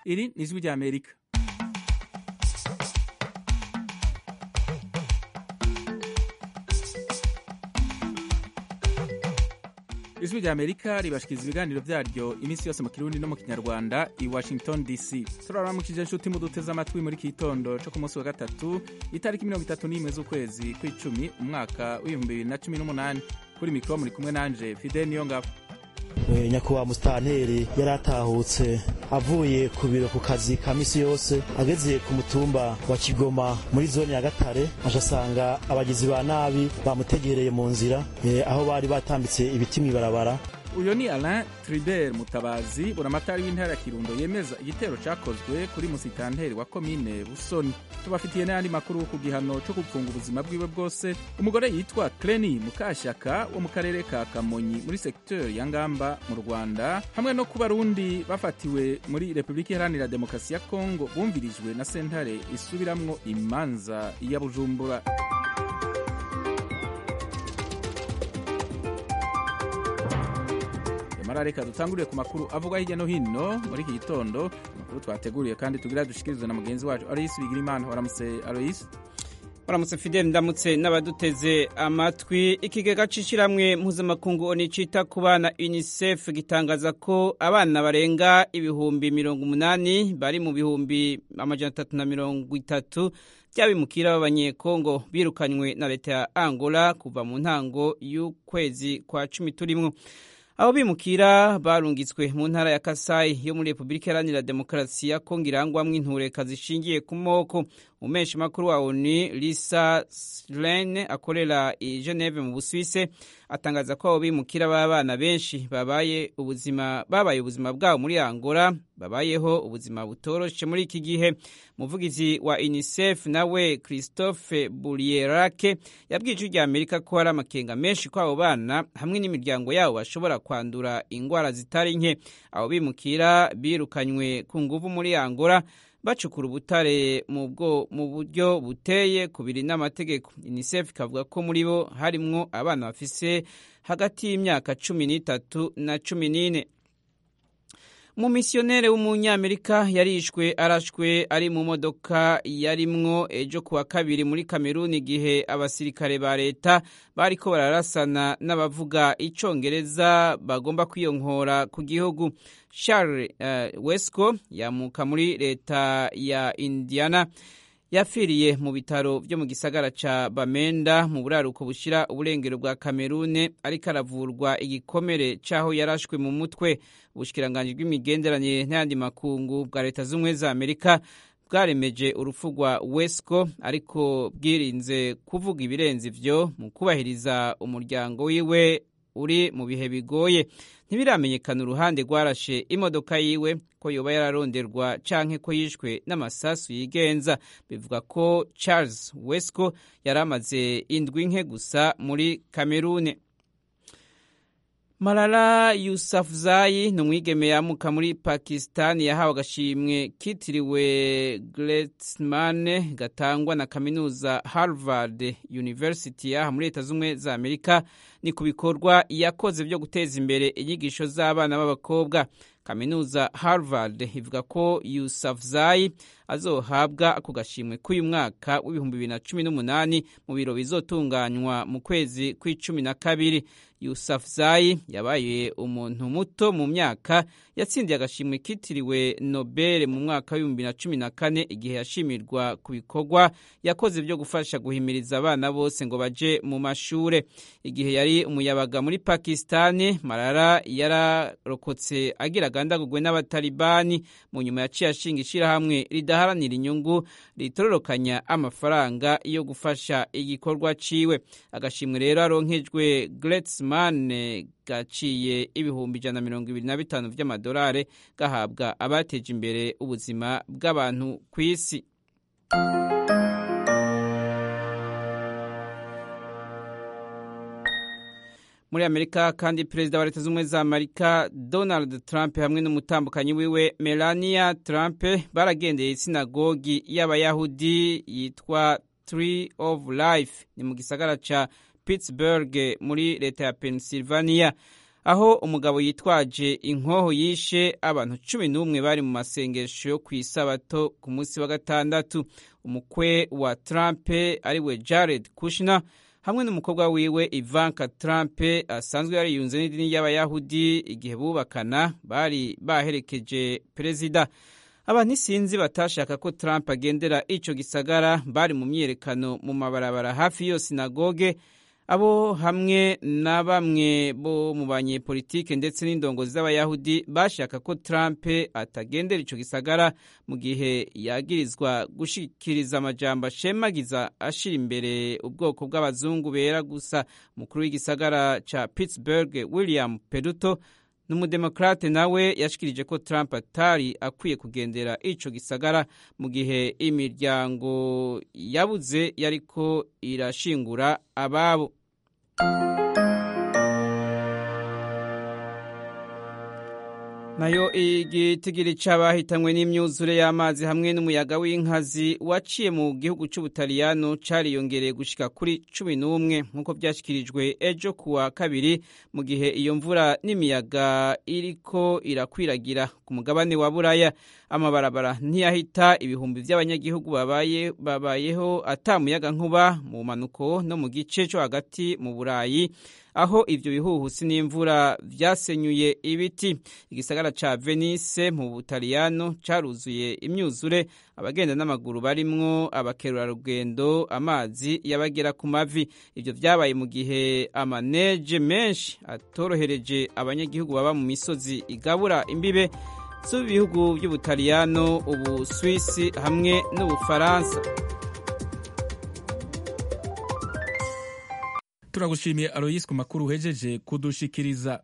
iri ni ijwi ry'amerika ijwi ry'amerika ribashikiriza ibiganiro vyaryo iminsi yose mu kirundi no mu kinyarwanda i washington dc turaramukije inshuti muduteze amatwi muri iki gitondo co ku munsi wa gatatu itariki mirongo itatu n'imwe z'ukwezi kw'icumi umwaka w'ibihumbi bibiri na cumi n'umunani kuri mikoro muri kumwe nanje fidel niyongabo nyakubahwa musitanteri yari atahutse avuye ku biro ku kazi ka misi yose ageze ku mutumba wa kigoma muri zone ya gatare aje asanga abagizi ba nabi bamutegereye mu nzira aho bari batambitse ibiti mw'ibarabara uyu ni alain tribert mutabazi buramatari w'intara ya kirundo yemeza igitero cakozwe kuri musitanteri wa komine busoni tubafitiye n'ayandi makuru ku gihano co gupfunga ubuzima bwiwe bwose umugore yitwa cleni mukashyaka wo mu karere ka kamonyi muri sekiteri ya ngamba mu rwanda hamwe no ku barundi bafatiwe muri repubulika iharanira demokarasi ya kongo bumvirijwe na sentare isubiramwo imanza ya bujumbura mara reka dutangurire ku makuru avugwa hirya no hino muri iki gitondo amakuru twateguriye kandi tugira dushikirizwe na mugenzi wacu aloyisi bigirimana waramutse aloyisi waramutse fideli ndamutse n'abaduteze amatwi ikigega c'ishiramwe mpuzamakungu oni cita ku bana unicef gitangaza ko abana barenga ibihumbi mirongo umunani bari mu bihumbi amajana atatu na mirongo itatu by'abimukira b'abanyekongo birukanywe na leta ya angola kuva mu ntango y'ukwezi kwa cumi turimwo abo bimukira barungitswe mu ntara ya kasayi yo muri repubulika iharanira demokarasi ya kongo irangwamwo intureka zishingiye ku moko umumenshi makuru wa oni lisa slene akorera i geneve mu busuwise atangaza ko abo bimukira b'abana benshi babaye ubuzima babaye ubuzima bwabo muri angola babayeho ubuzima butoroshe muri iki gihe umuvugizi wa unicef nawe christophe burierake yabwiye ijwi rya amerika ko hari amakenga menshi ko abo bana hamwe n'imiryango yabo bashobora kwandura indwara zitari nke abo bimukira birukanywe ku nguvu muri angola bacukura ubutare mu buryo buteye ku biri n'amategeko unicef ikavuga ko muri bo harimwo abana bafise hagati y'imyaka cumi n'itatu na cumi n'ine umumisiyoneri w'umunyamerika yarishwe arashwe ari mu modoka yarimwo ejo kuwa kabiri muri kameruni igihe abasirikare ba leta bariko bararasana n'abavuga icongereza bagomba kwiyonkora ku gihugu charles uh, wesco yamuka muri leta ya indiana yapfiriye mu bitaro byo mu gisagara ca bamenda mu buraruko bushira uburengero bwa kamerune ariko aravurwa igikomere c'aho yarashwe mu mutwe ubushikiranganji bw'imigenderanire n'ayandi makungu bwa leta z'ubumwe za amerika bwaremeje urupfu rwa wesco ariko bwirinze kuvuga ibirenze ivyo mu kubahiriza umuryango wiwe uri mu bihe bigoye ntibiramenyekana uruhande rwarashe imodoka yiwe ko yoba yararonderwa canke ko yishwe n'amasasu yigenza bivuga ko charles wesco yari amaze indwi nke gusa muri kamerune Malala Yousafzai ni umwigeme yamuka muri Pakistan yahawe agashimwe kitiriwe Gretzman gatangwa na kaminuza Harvard University yaha muri Leta z'Ubumwe za Amerika ni ku bikorwa yakoze byo guteza imbere inyigisho z'abana b'abakobwa kaminuza Harvard ivuga ko Yousafzai azohabwa ako gashimwe k'uyu mwaka w'ibihumbi bibiri na cumi n'umunani mu biro bizotunganywa mu kwezi kw'icumi na kabiri Yousafzai yabaye umuntu muto mu myaka yatsindiye agashimwe kitiriwe Nobel mu mwaka w'ibihumbi na cumi na kane igihe yashimirwa ku bikorwa yakoze byo gufasha guhimiriza abana bose ngo baje mu mashure igihe yari umuyabaga muri Pakistani Malala yararokotse agira agandagurwe n'abatalibani mu nyuma yaciye ashinga ishirahamwe ridaharanira inyungu ritororokanya amafaranga yo gufasha igikorwa ciwe agashimwe rero aronkejwe Gretzman gaciye ibihumbi ijana na mirongo ibiri na bitanu vy'amadolari gahabwa abateje imbere ubuzima bw'abantu ku isi muri amerika kandi perezida wa leta z'ubumwe za amerika donald trump hamwe n'umutambukanyi wiwe melania trump baragendeye isinagogi y'abayahudi yitwa tree of life ni mu gisagara ca pittsburgh muri leta ya pennsylvania aho umugabo yitwaje inkoho yishe abantu cumi n'umwe bari mu masengesho yo ku isabato ku munsi wa gatandatu umukwe wa Trump ariwe Jared Kushner hamwe n'umukobwa wiwe Ivanka Trump asanzwe yariyunze n'idini y'abayahudi igihe bubakana bari baherekeje perezida abantu isinzi batashaka ko Trump agendera ico gisagara bari mu myiyerekano mu mabarabara hafi yo sinagoge abo hamwe na bamwe bo mu banyepolitike ndetse n'indongozi z'abayahudi bashaka ko Trump atagendera ico gisagara mu gihe yagirizwa gushikiriza amajambo ashemagiza ashira imbere ubwoko bw'abazungu bera gusa umukuru w'igisagara ca Pittsburgh William Peduto n'umudemokrate nawe yashikirije ko Trump atari akwiye kugendera ico gisagara mu gihe imiryango yabuze yariko irashingura ababo nayo igitigiri c'abahitanywe n'imyuzure y'amazi hamwe n'umuyaga w'inkazi waciye mu gihugu c'ubutaliyano cariyongereye gushika kuri cumi n'umwe nk'uko vyashikirijwe ejo kuwa kabiri mu gihe iyo mvura n'imiyaga iriko irakwiragira ku mugabane wa buraya amabarabara ntiyahita ibihumbi vy'abanyagihugu babaye babayeho ata muyaga nkuba mu manuko no mu gice co hagati mu burayi aho ivyo bihuhusi n'imvura vyasenyuye ibiti igisagara ca Venice mu Butaliyano caruzuye imyuzure abagenda n'amaguru barimwo abakerurarugendo amazi yabagera ku mavi ivyo vyabaye mu gihe amaneje menshi atorohereje abanyagihugu baba mu misozi igabura imbibe z'ibihugu by'Ubutaliyano ubu Swisi hamwe n'Ubufaransa turagushimiye Aloyis ku makuru uhejeje kudushikiriza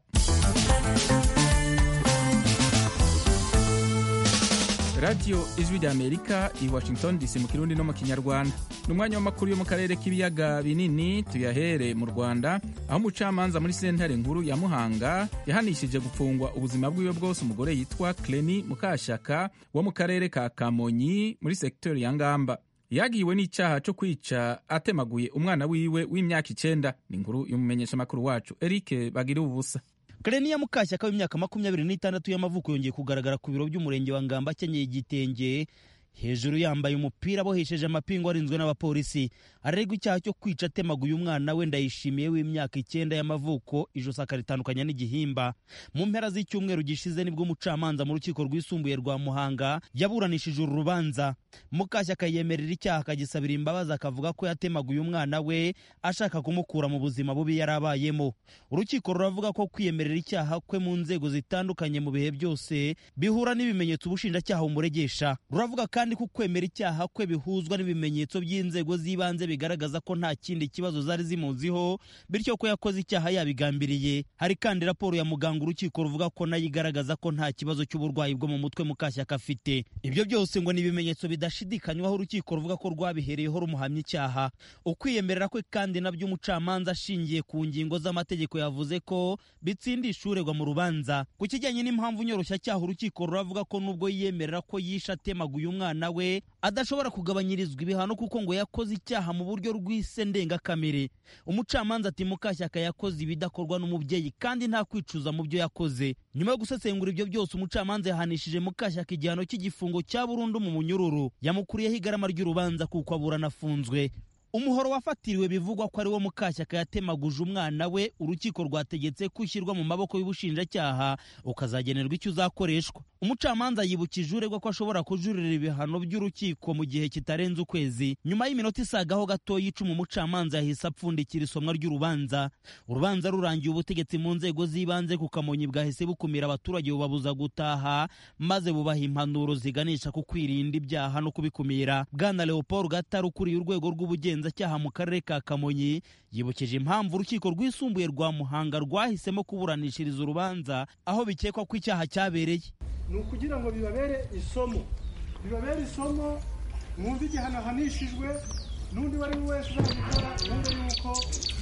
radiyo ijwi rya amerika i washington dc mu kirundi no mu kinyarwanda ni umwanya w'amakuru yo mu karere k'ibiyaga binini tuyahere mu rwanda aho umucamanza muri sentare nkuru ya muhanga yahanishije gupfungwa ubuzima bwiwe bwose umugore yitwa cleni mukashaka wo mu karere ka kamonyi muri sekiteri ya ngamba yagiwe n'icyaha cyo kwica atemaguye umwana wiwe w'imyaka icenda ni inkuru y'umumenyeshamakuru wacu eric bagira ubusa Kareniya Mukashyaka w'imyaka makumyabiri n'itandatu y'amavuko yongeye kugaragara ku biro by'umurenge wa Ngamba akenyeye igitenge hejuru yambaye umupira abohesheje amapingu arinzwe n'abapolisi arerwa icyaha cyo kwica atemaguye umwana we ndayishimiye w'imyaka icyenda y'amavuko ijosi akaritandukanya n'igihimba mu mpera z'icyumweru gishize nibwo umucamanza mu rukiko rwisumbuye rwa muhanga yaburanishije uru rubanza mukashyaka yemerera icyaha akagisabira imbabazi akavuga ko yatemaguye umwana we ashaka kumukura mu buzima bubi yari abayemo urukiko ruravuga ko kwiyemerera icyaha kwe mu nzego zitandukanye mu bihe byose bihura n'ibimenyetso ubushinjacyaha bumuregesha ruravuga kandi ko kwemera icyaha kwe bihuzwa n'ibimenyetso by'inzego z'ibanze bigaragaza ko nta kindi kibazo zari zimuziho bityo ko yakoze icyaha yabigambiriye hari kandi raporo ya muganga urukiko ruvuga ko nayo igaragaza ko nta kibazo cy'uburwayi bwo mu mutwe mukashyaka afite ibyo byose ngo ni ibimenyetso bidashidikanywaho urukiko ruvuga ko rwabihereyeho rumuhamya icyaha ukwiyemerera kwe kandi nabyo umucamanza ashingiye ku ngingo z'amategeko yavuze ko bitsindisha uregwa mu rubanza ku kijyanye n'impamvu nyoroshyacyaha urukiko ruravuga ko nubwo yiyemerera ko yishe atemaguye umwana we adashobora kugabanyirizwa ibihano kuko ngo yakoze icyaha mu buryo rw'ise ndengakamere umucamanza ati mukashyaka yakoze ibidakorwa n'umubyeyi kandi nta kwicuza mu byo yakoze nyuma yo gusesengura ibyo byose umucamanza yahanishije mukashyaka igihano cy'igifungo cya burundu mu munyururu yamukuriyeho igarama ry'urubanza kuko aburana afunzwe umuhoro wafatiriwe bivugwa ko ari wo mukashyaka yatemaguje umwana we urukiko rwategetse ko ushyirwa mu maboko y'ubushinjacyaha ukazagenerwa icyo uzakoreshwa umucamanza yibukije uregwa ko ashobora kujurira ibihano by'urukiko mu gihe kitarenze ukwezi nyuma y'iminota isagaho gato y'icuma umucamanza yahise apfundikira isomwa ry'urubanza urubanza rurangiye ubutegetsi mu nzego z'ibanze ku kamonyi bwahise bukumira abaturage bubabuza gutaha maze bubaha impanuro ziganisha ku kwirinda ibyaha no kubikumira bwana leopold gatari ukuriye urwego rw'ubugenzacyaha mu karere ka kamonyi yibukije impamvu urukiko rwisumbuye rwa muhanga rwahisemo kuburanishiriza urubanza aho bikekwa ko icyaha cyabereye ni ukugira ngo bibabere isomo bibabere isomo mwumve igihano ahanishijwe n'undi uwo ari we wese uzabikora mwumve yuko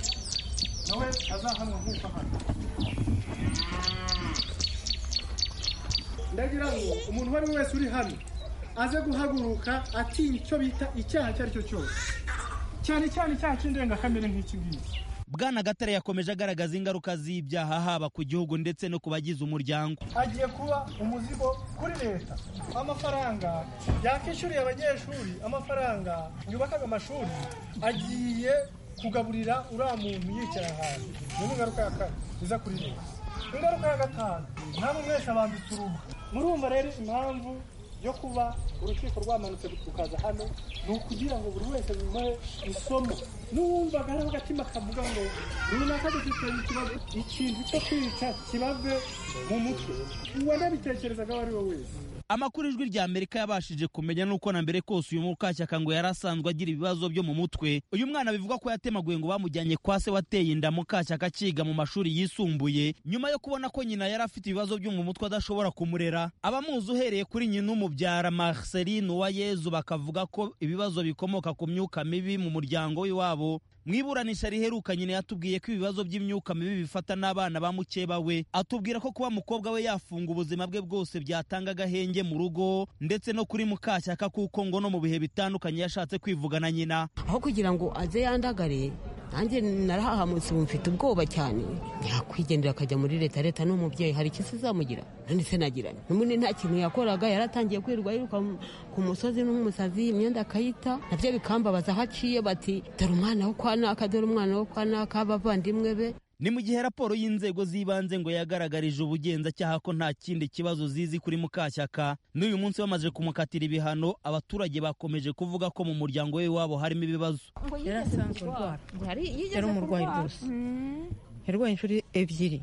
nawe azahanwa nk'uko ahana ndagira ngo umuntu uwo ari we wese uri hano aze guhaguruka atinya icyo bita icyaha icyo ari cyo cyose cyane cyane icyaha cy'indengakamere nk'iki ngiki bwana gatare yakomeje agaragaza ingaruka z'ibyaha haba ku gihugu ndetse no ku bagize umuryango hagiye kuba umuzigo kuri leta amafaranga yakishyuriye abanyeshuri amafaranga yubakaga amashuri agiye kugaburira uriya muntu yicaye ahantu iyo ni ingaruka ya kane iza kuri leta ingaruka ya gatanu namwe mwese abambitse uruhu murumva rero impamvu yo kuba urukiko rwamanutse rukaza hano ni ukugira ngo buri wese bimuhe isomo n'uwumvaga hariho agatima kavuga ngo runaka dufite ikibazo ikintu cyo kwica kibave mu mutwe uwanabitekerezaga uwo ari we wese amakuru ijwi rya amerika yabashije kumenya nuko na mbere kose uyu mukashyaka ngo yari asanzwe agira ibibazo byo mu mutwe uyu mwana bivugwa ko yatemaguye ngo bamujyanye kwa se wateye inda mukashyaka akiga mu mashuri yisumbuye nyuma yo kubona ko nyina yari afite ibibazo byo mu mutwe adashobora kumurera abamuzi uhereye kuri nyina umubyara marceline uwayezu bakavuga ko ibibazo bikomoka ku myuka mibi mu muryango w'iwabo mu iburanisha riheruka nyine yatubwiye ko ibibazo by'imyuka mibi bifata n'abana ba mukeba we atubwira ko kuba mukobwa we yafunga ubuzima bwe bwose byatanga agahenge mu rugo ndetse no kuri mukashyaka kuko ngo no mu bihe bitandukanye yashatse kwivugana nyina aho kugira ngo aze yandagare nanjye narahahamutse ubu mfite ubwoba cyane yakwigendera akajya muri leta leta ni umubyeyi hari icyo izamugira none se nagirane n'ubundi nta kintu yakoraga yaratangiye kwirirwa yiruka ku musozi n'umusazi imyenda akayita nabyo bikambabaza aho aciye bati dore umwana wo kwa naka dore umwana wo kwa naka abavandimwe be ni mu gihe raporo y'inzego z'ibanze ngo yagaragarije ubugenzacyaha ko nta kindi kibazo zizi kuri mukashyaka n'uyu munsi bamaze kumukatira ibihano abaturage bakomeje kuvuga ko mu muryango we wabo harimo ibibazo yari asanzwe arwara yari umurwayi rwose yarwaye inshuro ebyiri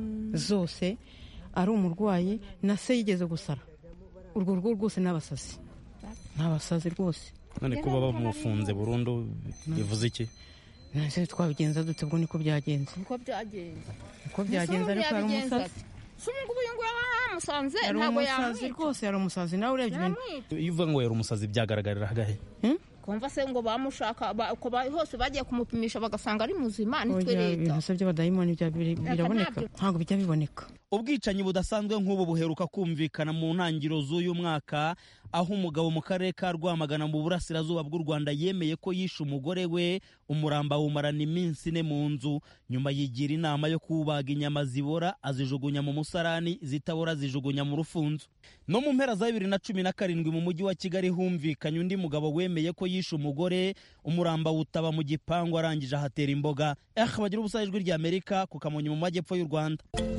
zose ari umurwayi na se yigeze gusara urwo rugo rwose ni abasazi ni abasazi rwose none kuba bamufunze burundu bivuze iki nase twabigenza dute ubwo niko byagenze niko byagenze niko byagenze ariko yari umusazi si ngubu uyu nguyu bamusanze yari ntabwo umusazi yamwica rwose yari umusazi nawe urebye ibintu yamwica iyo uvuga ngo yari umusazi byagaragarira hagahe kumva se ngo bamushaka ba- uko ba- hose bagiye kumupimisha bagasanga ari muzima nitwe Oya, leta ibintu se by'abadayimoni bya- biri- Reka biraboneka ntabyo. ntabwo bijya biboneka ubwicanyi budasanzwe nk'ubu buheruka kumvikana mu ntangiriro z'uyu mwaka aho umugabo mu karere ka rwamagana mu burasirazuba bw'u rwanda yemeye ko yishe umugore we umuramba awumarana iminsi ine mu nzu nyuma yigira inama yo kubaga inyama zibora azijugunya mu musarani zitabora azijugunya mu rufunzo no mu mpera za bibiri na cumi na karindwi mu mujyi wa kigali humvikanye undi mugabo wemeye ko yishe umugore umuramba wutaba mu gipangu arangije ahatera imboga eh bagira ubusa ijwi rya amerika ku kamonyi mu majyepfo y'u rwanda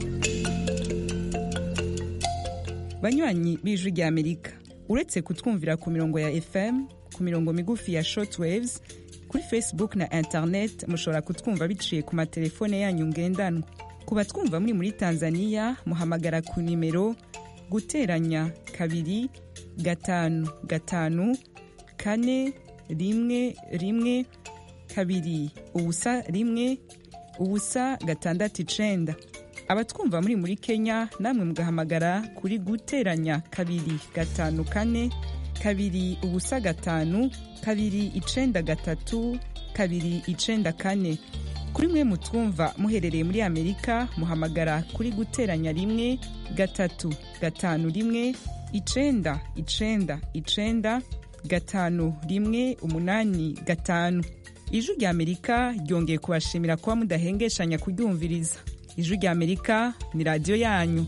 banywanyi b'ijwi rya amerika uretse kutwumvira ku mirongo ya fm ku mirongo migufi ya shortwaves kuri facebook na internet mushobora kutwumva biciye ku matelefone yanyu ngendanwa ku batwumva muri muri tanzania muhamagara ku nimero guteranya kabiri gatanu gatanu kane rimwe rimwe kabiri ubusa rimwe ubusa gatandatu icenda abatwumva muri muri kenya namwe mugahamagara kuri guteranya kabiri gatanu kane kabiri ubusa gatanu kabiri icenda gatatu kabiri icenda kane kuri mwe mutwumva muherereye muri amerika muhamagara kuri guteranya rimwe gatatu gatanu rimwe icenda icenda icenda gatanu rimwe umunani gatanu ijwi rya amerika ryongeye kubashimira kuba mudahengeshanya kuryumviriza ijwi rya amerika ni radiyo yanyu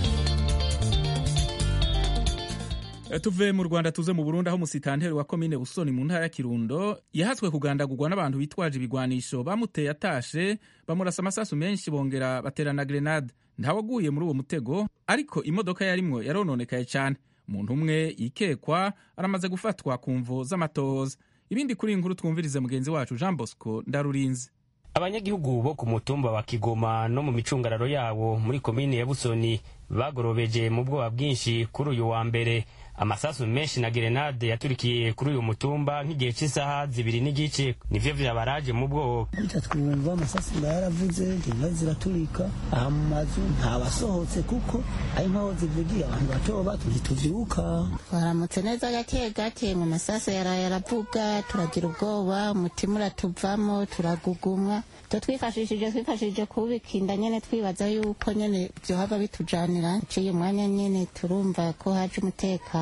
tuve mu rwanda tuze mu burundi aho umusitanteri wa komine busoni mu ntara ya kirundo yahatswe kugandagurwa n'abantu bitwaje ibigwanisho bamuteye atashe bamurasa amasasu menshi bongera baterana grenade ntawaguye muri uwo mutego ariko imodoka yarimwo yarononekaye cyane umuntu umwe yikekwa aramaze gufatwa ku mvo z'amatohoza ibindi kuri iyi nkuru twumvirize mugenzi wacu jean bosco ndarurinze abanyagihugu bo ku mutumba wa kigoma no mu micungararo yawo muri komini ya busoni bagorobeje mu bwoba bwinshi kuri uyu wa mbere amasasu menshi na gerenade yaturikiye kuri uyu mutumba nk'igihe cy'isaha zibiri n'igice nivyo vyabaraje mu bwoba bityo twumva amasasu mba yaravuze inka ziraturika aha mu mazu ntabasohotse kuko aho inkaho zivugiye abantu bato bato ntituvyuka twaramutse neza gake gake mu masaso yaraye aravuga turagira ubwoba umutima uratuvamo turagugumwa ivyo twifashishije twifashishije kubikinda nyene twibaza yuko nyene vyohava bitujanira uciye umwanya nyene turumva ko haje umutekano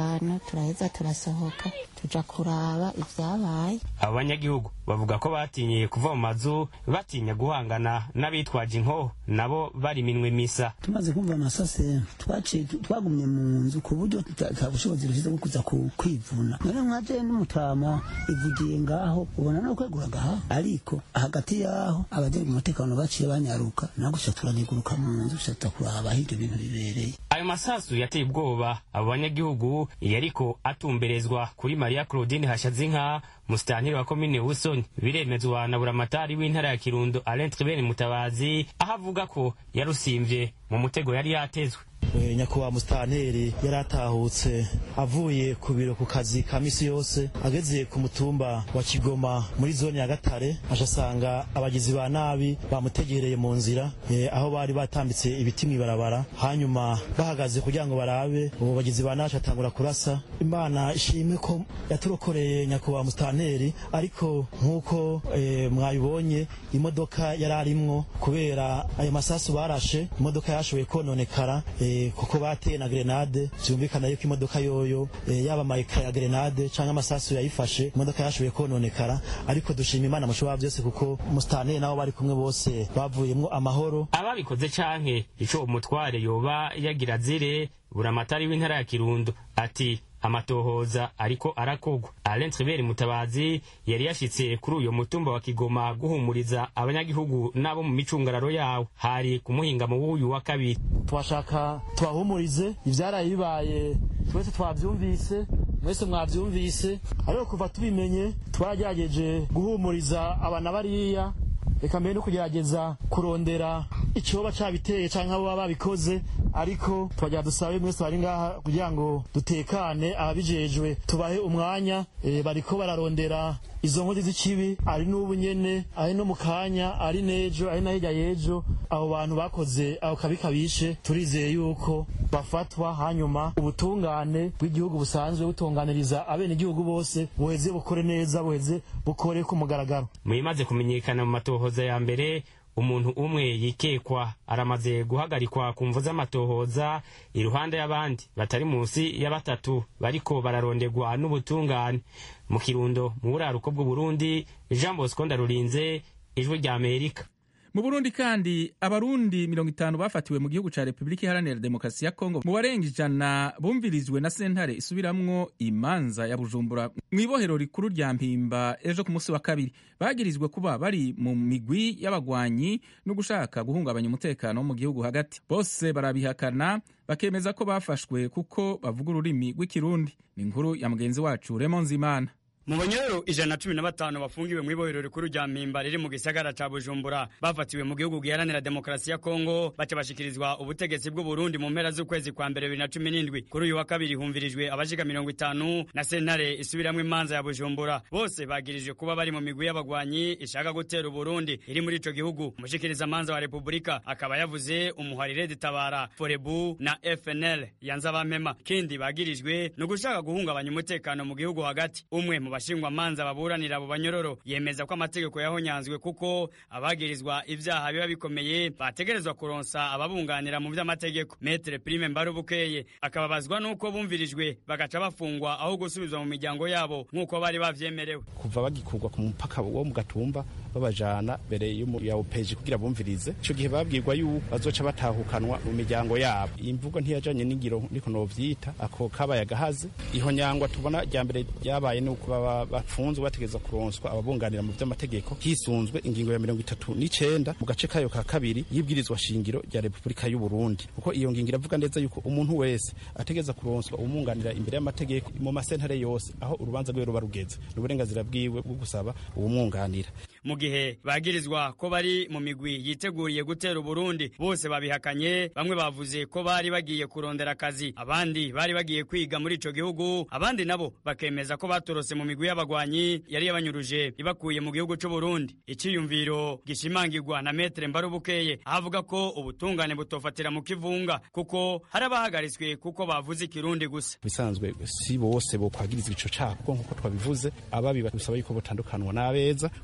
gatanu turaheza turasohoka tuja kuraba ibyabaye abo banyagihugu bavuga ko batinyiye kuva mu mazu batinya guhangana n'abitwaje inkoho nabo bari minwe misa tumaze kumva amasase twaciye twagumye mu nzu ku buryo nta bushobozi rushyize bwo kuza kwivuna none mwaje n'umutama ivugiye ngaho ubona no kweguraga aha ariko hagati yaho abajejwe umutekano baciye banyaruka nagusha turaniguruka mu nzu tushata kuraba aho ibyo bintu bibereye ayo masasu yateye ubwoba abo banyagihugu yariko atumberezwa kuri mariya claudine hashazinka musitantiri wa komine busoni biremezwa na buramatari w'intara ya kirundo alain tribert mutabazi aho avuga ko yarusimvye mu mutego yari yatezwe nyakubahwa musitanteri yari atahutse avuye ku biro ku kazi ka misi yose ageze ku mutumba wa kigoma muri zone ya gatare aje asanga abagizi ba nabi bamutegereye mu nzira aho bari batambitse ibiti mw'ibarabara hanyuma bahagaze kugira ngo barabe ubu bagizi ba nabi atangura kurasa imana ishimwe ko yaturokoreye nyakubahwa musitanteri ariko nk'uko mwabibonye imodoka yari arimwo kubera ayo masasu barashe imodoka yashoboye kononekara kuko bateye na grenade byumvikana yuko imodoka yoyo yaba amayika ya grenade cyangwa amasasu yayifashe imodoka yashoboye kononekara ariko dushima imana mushobora byose kuko musitanteri nabo bari kumwe bose bavuyemo amahoro ababikoze canke ico umutware yoba yagira zire buramatari w'intara ya kirundo ati amatohoza ariko arakogwa alain tribert mutabazi yari yashitse kuri uyo mutumba wa kigoma guhumuriza abanyagihugu n'abo mu micungararo yawo hari ku muhingamo w'uyu wa kabiri twashaka tubahumurize ivyaraye bibaye twese twavyumvise mwese mwavyumvise ariko kuva tubimenye twaragerageje guhumuriza abana bariya reka mbere no kugerageza kurondera icoba cabiteye canke abo baba babikoze ariko twagira dusabe mwese bari ngaha kugira ngo dutekane ababijejwe tubahe umwanya e, bariko bararondera izo nkozi z'ikibi ari n'ubu nyene ari no mu kanya ari n'ejo ari na hirya y'ejo abo bantu bakoze ako kabi kabishe turizeye yuko bafatwa hanyuma ubutungane bw'igihugu busanzwe butunganiriza abenegihugu bose buheze bukore neza buheze bukore ku mugaragaro muyimaze kumenyekana mu matohoza ya mbere umuntu umwe yikekwa aramaze guhagarikwa ku mvu z'amatohoza iruhande y'abandi batari munsi ya batatu bariko bararondegwa n'ubutungane mu kirundo mu buraruko bw'uburundi jean bosco ndarurinze ijwi rya amerika mu burundi kandi abarundi mirongo itanu bafatiwe mu gihugu ca repubulika iharanira demokarasi ya kongo mu barenga ijana bumvirijwe na sentare isubiramwo imanza ya bujumbura mu ibohero rikuru rya mpimba ejo ku munsi wa kabiri bagirizwe kuba bari mu migwi y'abagwanyi no gushaka guhungabanya umutekano wo mu gihugu hagati bose barabihakana bakemeza ko bafashwe kuko bavuga ururimi rw'ikirundi ni inkuru ya mugenzi wacu Raymond Zimana mu banyororo ijana na cumi na batanu bafungiwe mu ibohero rikuru rya mpimba riri mu gisagara ca bujumbura bafatiwe mu gihugu giharanira demokarasi ya kongo baca bashikirizwa ubutegetsi bw'uburundi mu mpera z'ukwezi kwa mbere bibiri na cumi n'indwi kuri uyu wa kabiri humvirijwe abashika mirongo itanu na sentare isubiramwo imanza ya bujumbura bose bagirijwe kuba bari mu migwi y'abagwanyi ishaka gutera uburundi iri muri ico gihugu umushikiriza manza wa repubulika akaba yavuze umuharire ditabara forebu na fnl yanze abamema kindi bagirijwe ni ugushaka guhungabanya umutekano mu gihugu hagati umwe mu bashingwa manza baburanira abo banyororo yemeza ko amategeko yahonyanzwe kuko abagirizwa ivyaha biba bikomeye bategerezwa kuronsa ababunganira mu vy'amategeko metre prime mbarubukeye akababazwa n'uko bumvirijwe bagaca bafungwa aho gusubizwa mu miryango yabo nk'uko bari bavyemerewe kuva bagikurwa ku mupaka wo mu gatumba babajana mbere ya opeji kugira bumvirize ico gihe babwirwa yuko bazoca batahukanwa mu miryango yabo iyi mvugo ntiyajanye n'ingiro niko novyita ako kabaye agahaze ihonyangwa tubona rya mbere ryabaye nuko baba bafunzwe bategereza kuronswa ababunganira mu vy'amategeko hisunzwe ingingo ya mirongo itatu n'icenda mu gace kayo ka kabiri y'ibwirizwa shingiro rya repubulika y'u Burundi kuko iyo ngingo iravuga neza yuko umuntu wese ategereza kuronswa umwunganira imbere y'amategeko mu masentare yose aho urubanza rwiwe ruba rugeze ni uburenganzira bwiwe bwo gusaba uwumwunganira mu gihe bagirizwa ko bari mu migwi yiteguriye gutera uburundi bose babihakanye bamwe bavuze ko bari bagiye kurondera akazi abandi bari bagiye kwiga muri ico gihugu abandi nabo bakemeza ko batorose mu migwi y'abagwanyi yari yabanyuruje ibakuye mu gihugu c'uburundi iciyumviro gishimangirwa na metre mbarubukeye avuga ko ubutungane butofatira mu kivunga kuko hari abahagaritswe kuko bavuze ikirundi gusa bisanzwe si bose bo kwagirizwa ico caha kuko nkuko twabivuze ababi bisaba yuko butandukanwa n'abeza kuko harimo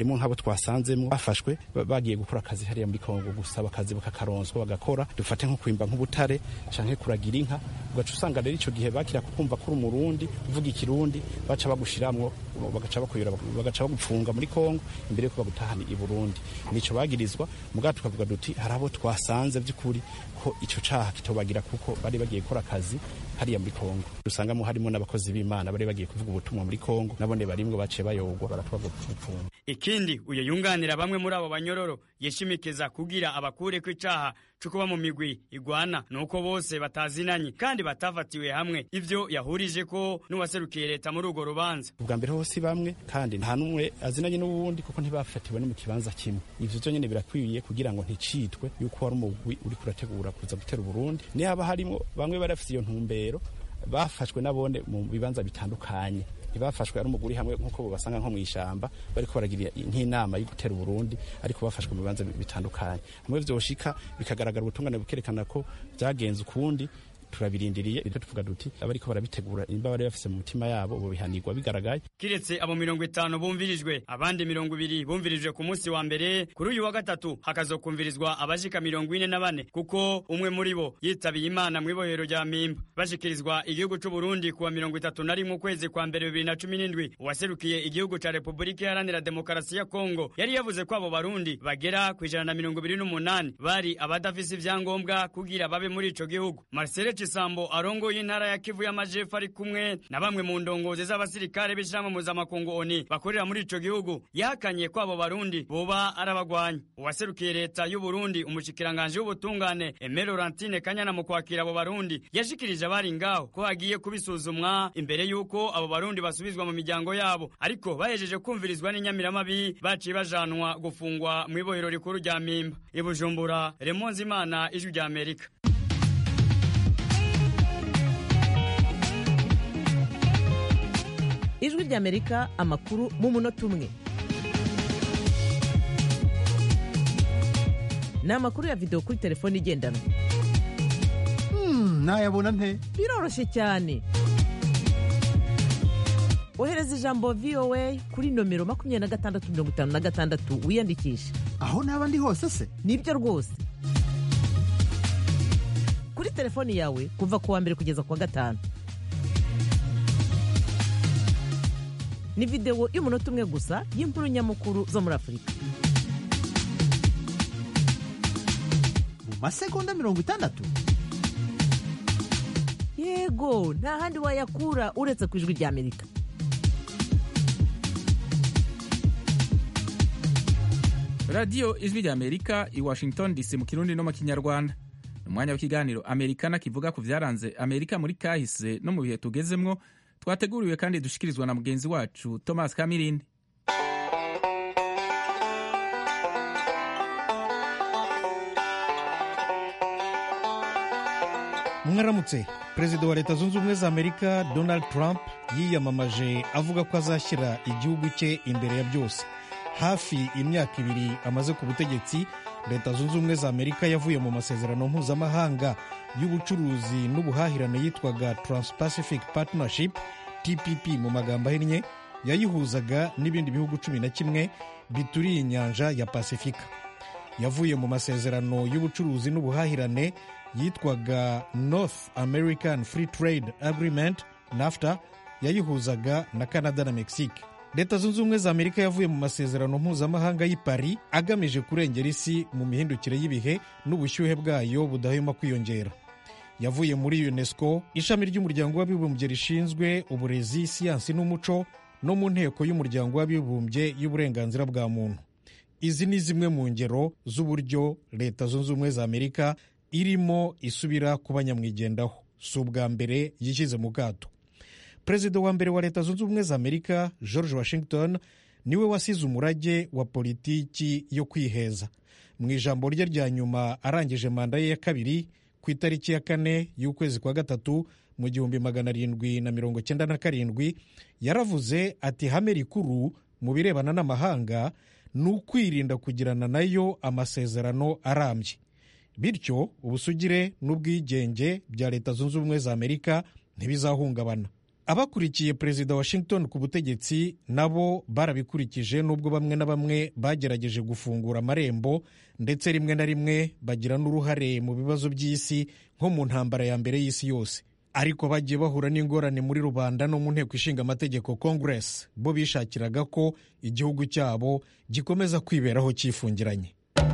harimo nk'abo twasanzemo bafashwe bagiye gukora akazi hariya muri kongo gusaba akazi bakakaronswa bagakora dufate nko kwimba nk'ubutare canke kuragira inka ugaca usanga rero ico gihe bakira kukumva kuri umurundi uvuga ikirundi baca bagushiramwo bagaca bakuyura bagaca bagupfunga muri kongo imbere yuko bagutahana i burundi nico bagirizwa mugabo tukavuga duti hari abo twasanze by'ukuri ko ico caha kitobagira kuko bari bagiye gukora akazi hariya muri kongo dusangamo harimo n'abakozi b'imana bari bagiye kuvuga ubutumwa muri kongo nabone barimwo baciye bayogwa baratwagwa gupfunga ikindi uyo yunganira bamwe muri abo banyororo yishimikiza kugira abakure ko icaha co kuba mu migwi igwana nuko bose batazinanye kandi batafatiwe hamwe ivyo yahurije ko n'uwaserukiye leta muri urwo rubanza ubwa mbere hose bamwe kandi nta n'umwe azinanye n'uwundi kuko ntibafatiwe no mu kibanza kimwe ivyo vyo nyene birakwiye kugira ngo nticitwe yuko wari umugwi uri kurategura kuza gutera uburundi nihaba harimo bamwe bari bafite iyo ntumbero bafashwe nabone mu bibanza bitandukanye ntibafashwe ari umuguri hamwe nk'uko basanga nko mu ishyamba bariko baragira nk'inama yo gutera uburundi ariko bafashwe mu bibanza bitandukanye hamwe vyoshika bikagaragara ubutungane bukerekana ko byagenze ukundi turabirindiriye ibyo tuvuga duti abariko barabitegura imba bari bafise mu mutima yabo ubu bihanirwa bigaragaye kiretse abo mirongo itanu bumvirijwe abandi mirongo ibiri bumvirijwe ku munsi wa mbere kuri uyu wa gatatu hakazokumvirizwa abashika mirongo ine na bane kuko umwe muri bo yitabiye imana mu ibohero rya mpimba bashikirizwa igihugu c'u Burundi kuwa mirongo itatu na rimwe ukwezi kwa mbere bibiri na cumi n'indwi uwaserukiye igihugu ca repubulika iharanira demokarasi ya kongo yari yavuze ko abo barundi bagera ku ijana na mirongo ibiri n'umunani bari abadafise ivyangombwa kugira babe muri ico gihugu marcele Cisambo arongoye intara ya Kivu y'Amajepfo ari kumwe na bamwe mu ndongozi z'abasirikare b'ishirahamwe mpuzamakungu ONU bakorera muri ico gihugu yahakanye ko abo barundi boba arabagwanya uwaserukiye leta y'u Burundi umushikiranganje w'ubutungane Aimé Laurentine Kanyana mu kwakira abo barundi yashikirije abari ngaho ko hagiye kubisuzumwa imbere y'uko abo barundi basubizwa mu miryango yabo ariko bahejeje kumvirizwa n'inyamiramabi baciye bajanwa gufungwa mu ibohero rikuru rya Mpimba i Bujumbura Remonzi Imana ijwi rya Amerika ijwi ry'amerika amakuru mu munota umwe ni amakuru ya videwo kuri telefone igendanwa nayabona nte biroroshye cyane ohereza ijambo voa kuri nomero makumyabiri na gatandatu mirongo itanu na gatandatu wiyandikishe aho naba ndi hose se nibyo rwose kuri telefoni yawe kuva ku wa mbere kugeza ku wa gatanu ni videwo y'umunota umwe gusa y'inkuru nyamukuru zo muri afurika mu masegonda mirongo itandatu yego nta handi wayakura uretse ku ijwi ry'amerika radiyo ijwi ry'amerika i washington dc mu kirundi no mu kinyarwanda umwanya w'ikiganiro amerikana kivuga ku byaranze amerika muri kahise no mu bihe tugezemwo twateguriwe kandi dushikirizwa na mugenzi wacu thomas kamirindi mwaramutse perezida wa leta zunze ubumwe za amerika donald trump yiyamamaje avuga ko azashyira igihugu cye imbere ya byose hafi imyaka ibiri amaze ku butegetsi leta zunze ubumwe za amerika yavuye mu masezerano mpuzamahanga y'ubucuruzi n'ubuhahirane yitwaga trans-pacific partnership tpp mu magambo ahinnye yayihuzaga n'ibindi bihugu cumi na kimwe bituriye inyanja ya pasifika yavuye mu masezerano y'ubucuruzi n'ubuhahirane yitwaga north american free trade agreement nafta yayihuzaga na canada na mexique leta zunze ubumwe za amerika yavuye mu masezerano mpuzamahanga y'i paris agamije kurengera isi mu mihindukire y'ibihe n'ubushyuhe bwayo budahwema kwiyongera yavuye muri unesco ishami ry'umuryango w'abibumbye rishinzwe uburezi siyansi n'umuco no mu nteko y'umuryango w'abibumbye y'uburenganzira bwa muntu izi ni zimwe mu ngero z'uburyo leta zunze ubumwe za amerika irimo isubira kuba nyamwigendaho si ubwa mbere yishyize mu kato perezida wa mbere wa leta zunze ubumwe za amerika george washington niwe wasize umurage wa politiki yo kwiheza mu ijambo rye rya nyuma arangije manda ye ya kabiri ku itariki ya kane y'ukwezi kwa gatatu mu gihumbi magana arindwi na mirongo cyenda na karindwi yaravuze ati hame rikuru mu birebana n'amahanga ni ukwirinda kugirana nayo amasezerano arambye bityo ubusugire n'ubwigenge bya leta zunze ubumwe za amerika ntibizahungabana abakurikiye perezida washington ku butegetsi nabo barabikurikije nubwo bamwe na bamwe bagerageje gufungura amarembo ndetse rimwe na rimwe bagira n'uruhare mu bibazo by'isi nko mu ntambara ya mbere y'isi yose ariko bagiye bahura n'ingorane muri rubanda no mu nteko ishinga amategeko congress bo bishakiraga ko igihugu cyabo gikomeza kwiberaho cyifungiranye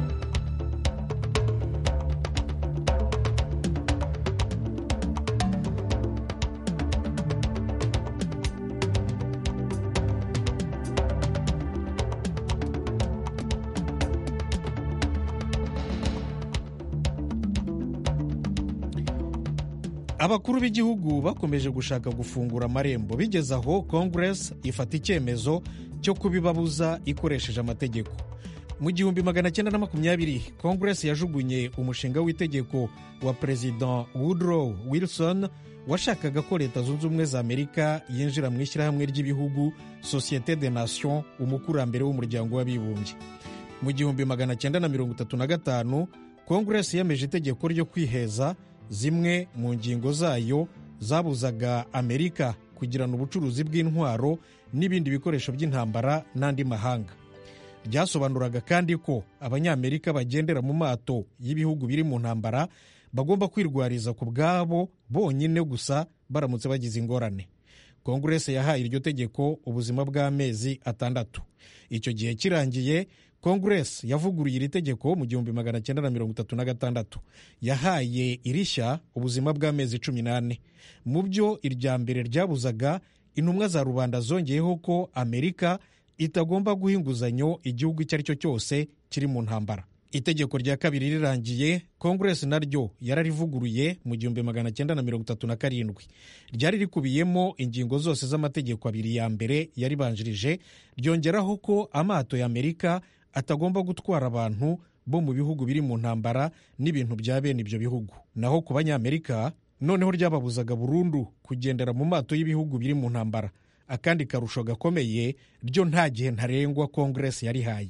abakuru b'igihugu bakomeje gushaka gufungura amarembo bigeze aho congress ifata icyemezo cyo kubibabuza ikoresheje amategeko mu gihumbi magana cyenda na makumyabiri congress yajugunye umushinga w'itegeko wa perezida woodrow wilson washakaga ko leta zunze ubumwe za amerika yinjira mu ishyirahamwe ry'ibihugu societe de nation umukurambere w'umuryango w'abibumbye mu gihumbi magana cyenda na mirongo itatu na gatanu congress yemeje itegeko ryo kwiheza zimwe mu ngingo zayo zabuzaga amerika kugirana ubucuruzi bw'intwaro n'ibindi bikoresho by'intambara n'andi mahanga byasobanuraga kandi ko abanyamerika bagendera mu mato y'ibihugu biri mu ntambara bagomba kwirwariza ku bwabo bonyine gusa baramutse bagize ingorane konguresi yahaye iryo tegeko ubuzima bw'amezi atandatu icyo gihe kirangiye konguresi yavuguruye iri tegeko mu gihumbi magana cyenda na mirongo itatu na gatandatu yahaye irishya ubuzima bw'amezi cumi n'ane mu byo irya mbere ryabuzaga intumwa za rubanda zongeyeho ko amerika itagomba guha inguzanyo igihugu icyo ari cyo cyose kiri mu ntambara itegeko rya kabiri rirangiye konguresi naryo yararivuguruye mu gihumbi magana cyenda na mirongo itatu na karindwi ryari rikubiyemo ingingo zose z'amategeko abiri ya mbere yaribanjirije ryongeraho ko amato ya amerika atagomba gutwara abantu bo mu bihugu biri mu ntambara n'ibintu bya bene ibyo bihugu naho ku banyamerika noneho ryababuzaga burundu kugendera mu mato y'ibihugu biri mu ntambara akandi karusho gakomeye ryo nta gihe ntarengwa konguresi yarihaye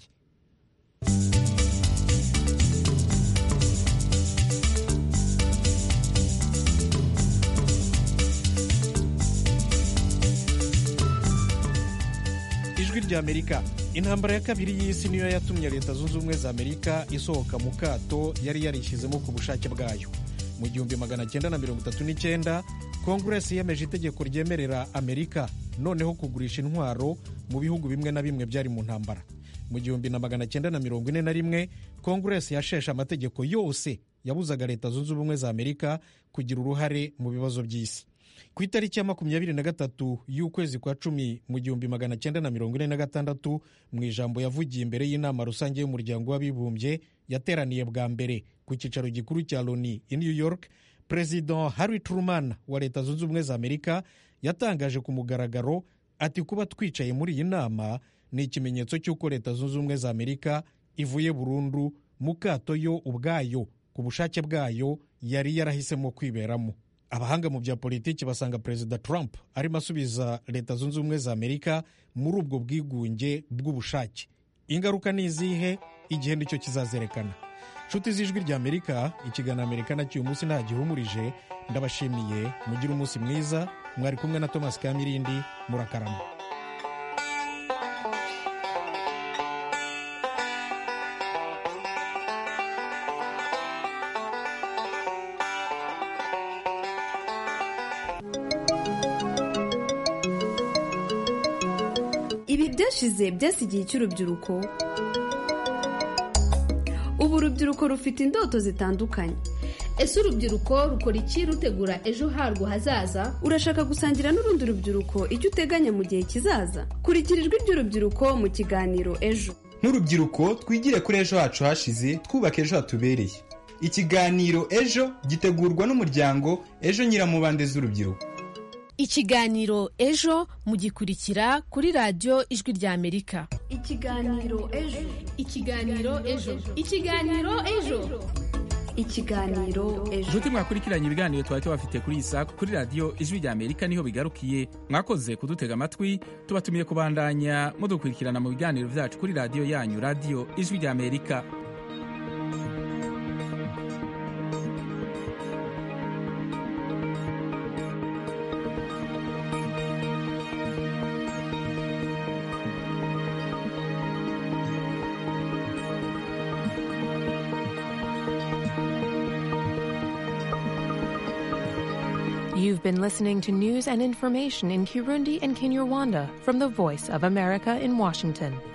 ijwi rya amerika intambara ya kabiri y'isi niyo yatumye leta zunze ubumwe za amerika isohoka mu kato yari yarishyizemo ku bushake bwayo mu gihumbi magana cyenda na mirongo itatu n'icyenda konguresi yemeje itegeko ryemerera amerika noneho kugurisha intwaro mu bihugu bimwe na bimwe byari mu ntambara mu gihumbi na magana cyenda na mirongo ine na rimwe konguresi yasheshe amategeko yose yabuzaga leta zunze ubumwe za amerika kugira uruhare mu bibazo by'isi ku itariki ya makumyabiri na gatatu y'ukwezi kwa cumi mu gihumbi magana cyenda na mirongo ine na gatandatu mu ijambo yavugiye imbere y'inama rusange y'umuryango w'abibumbye yateraniye bwa mbere ku cyicaro gikuru cya loni i new york perezida harry truman wa leta zunze ubumwe za amerika yatangaje ku mugaragaro ati kuba twicaye muri iyi nama ni ikimenyetso cy'uko leta zunze ubumwe za amerika ivuye burundu mu kato yo ubwayo ku bushake bwayo yari yarahisemo kwiberamo abahanga mu bya politiki basanga perezida trump arimo asubiza leta zunze ubumwe za amerika muri ubwo bwigunge bw'ubushake ingaruka ni izihe igihe nicyo kizazerekana nshuti z'ijwi rya amerika ikiganiro amerika nacyo uyu munsi ntagihumurije ndabashimiye mugire umunsi mwiza mwari kumwe na thomas kamirindi murakarama ibi byashize byasigiye icy'urubyiruko ubu urubyiruko rufite indoto zitandukanye ese urubyiruko rukora iki rutegura ejo harwo hazaza urashaka gusangira n'urundi rubyiruko icyo uteganya mu gihe kizaza kurikira ijwi ry'urubyiruko mu kiganiro ejo nk'urubyiruko twigire kuri ejo hacu hashize twubake ejo hatubereye ikiganiro ejo gitegurwa n'umuryango ejo nyiramubande z'urubyiruko ikiganiro ejo mugikurikira kuri radiyo ijwi rya amerika ikiganiro ejo ikiganiro ejo ikiganiro ejo ikiganiro ejo nshuti mwakurikiranye ibiganiro twari tubafite kuri iyi saa kuri radiyo ijwi rya amerika niho bigarukiye mwakoze kudutega amatwi tubatumiye kubandanya mudukurikirana mu biganiro byacu kuri radiyo yanyu radiyo ijwi rya amerika You've been listening to news and information in Kirundi and Kinyarwanda from the Voice of America in Washington.